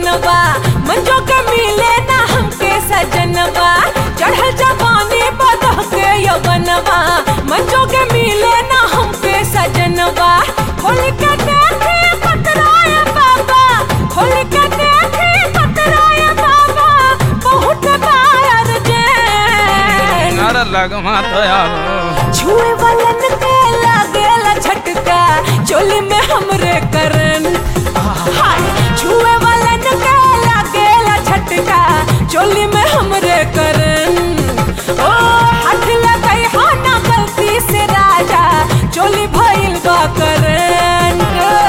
सजनवा मंजो के मिले ना हमके सजनवा चढ़ल जवानी बदह के यवनवा मंजो के मिले ना हमके सजनवा खोल के देखे पतराय बाबा खोल के देखे पतराय बाबा बहुत बार जैन नारा लगमा दयाल छुए वालन के लागेला झटका चोली में हमरे करन हाय छुए वालन के लागेला झटका चोली में हमरे करन ओ हाथ लगाई हो ना गलती से राजा चोली भइल बा करन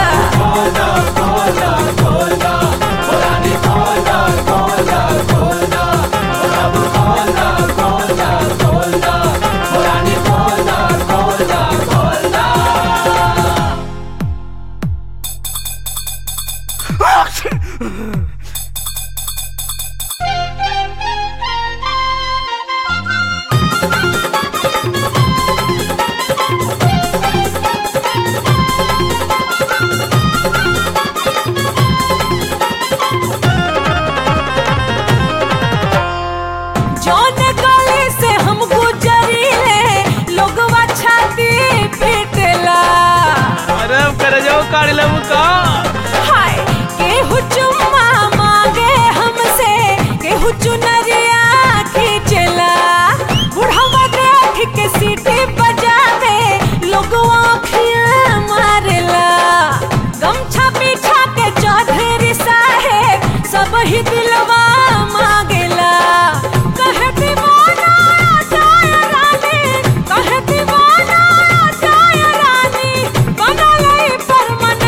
जौन गली से हम गुजरीले लोगवा छाती पीटेला अरे कर जाओ काढ़ ले का हाय केहू चुम्मा मांगे हमसे केहू चुनरिया खींचला बुढ़ावा देख के सीटी बजावे लोगवा अखियां मारेला गमछा पीछा के चौधरी साहेब सब ही दिलवा मांगेला कहे दीवाना जाय रानी कहे दीवाना जाय रानी बनले परमानेंट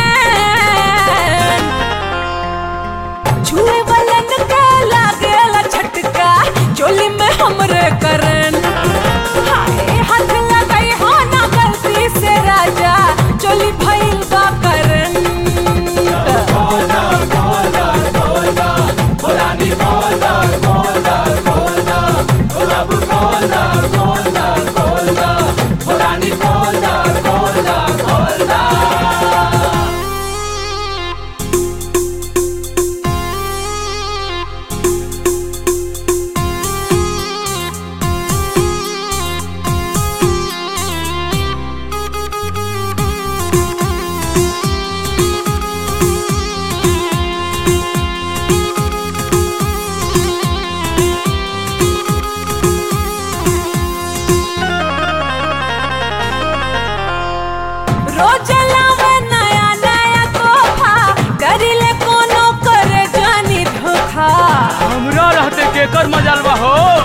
छुए वालन के लागेला झटका चोली में हमरे करन हाय हाथ लगाई हो ना गलती से राजा चोली भइल बा करन रोज लावे नया नया तोहफा करिले कोनो करे जानी धोखा हमरा रहते केकर मजाल बा हो